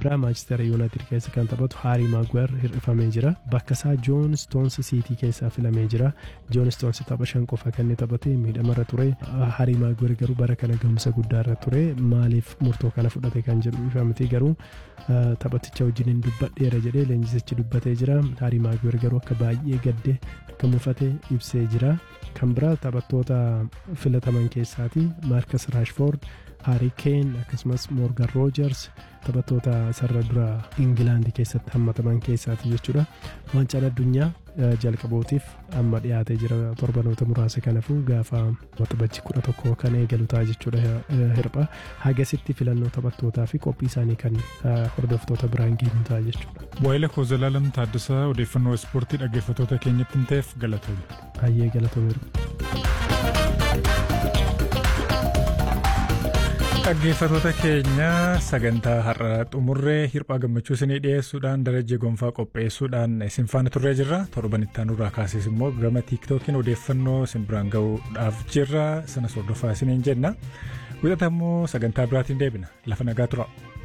biraa maanchister yuunaayitid keessa kan taphatu haarii maagwer hir'ifamee jira bakka isaa joon stoons siitii keessaa filamee jira joon stoons tapha shan qofa kan inni taphate miidhamarra ture haarii maagwer garuu bara kana gahumsa guddaarra ture maaliif murtoo kana fudhate kan jedhu ifa miti garuu taphaticha wajjin hin dubbadheera jedhee leenjisichi dubbatee jira haarii maagwer garuu akka baay'ee gadde akka mufate ibsee jira kan biraa taphattoota filataman keessaati maarkas raashfoord haarii keen akkasumas moorgan roojers taphattoota sarara dura ingilaandii keessatti hammataman keessaati jechuudha waancaan addunyaa jalqabootiif amma dhiyaatee jira torbanoota muraasa kanaafuu gaafa waxabajji kudha tokko kan eegalu ta'a jechuudha hirpha hagasitti filannoo taphattootaa fi qophii isaanii kan hordoftoota biraan geenyu ta'a jechuudha. Waa'ila Koozalaalam Taaddasaa odeeffannoo ispoortii dhaggeeffattoota keenyatti hin ta'eef galatoomi. Baay'ee galatoomeera. Dhaggeeffattoota keenya sagantaa har'a xumurree hirphaa gammachuu isinii dhiyeessuudhaan darajee gonfaa qopheessuudhaan isin faana turree jirra torban itti aanurraa kaasees immoo gama tiiktookiin odeeffannoo isin biraan ga'uudhaaf jirra sanas hordofaa isiniin jenna wixata immoo sagantaa biraatiin deebina lafa nagaa tura.